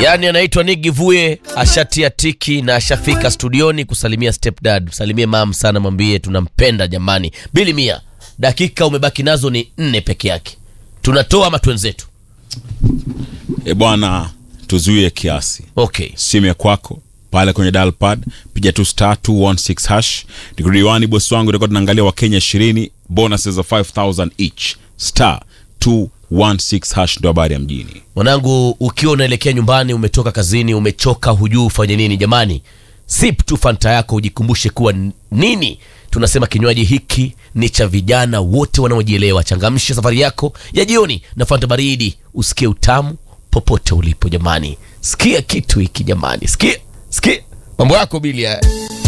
Yaani anaitwa Nick Givue, ashatia tiki na ashafika studioni kusalimia stepdad. Msalimie mam sana, mwambie tunampenda jamani. Bili mia, dakika umebaki nazo ni nne peke yake, tunatoa ama twenzetu? E bwana, tuzuie kiasi. Okay, Simu ya kwako pale kwenye dial pad, piga tu star 216 hash. Nikirudi bosi wangu, tutakuwa tunaangalia Wakenya 20 bonuses za 5000 each. Star 216 hash ndio habari ya mjini. mwanangu, ukiwa unaelekea nyumbani, umetoka kazini, umechoka, hujui ufanye nini, jamani, sip tu fanta yako, ujikumbushe kuwa n- nini tunasema kinywaji hiki ni cha vijana wote wanaojielewa. Changamsha safari yako ya jioni na fanta baridi, usikie utamu popote ulipo. Jamani, sikia kitu hiki jamani, sikia sikia mambo yako Bili haya.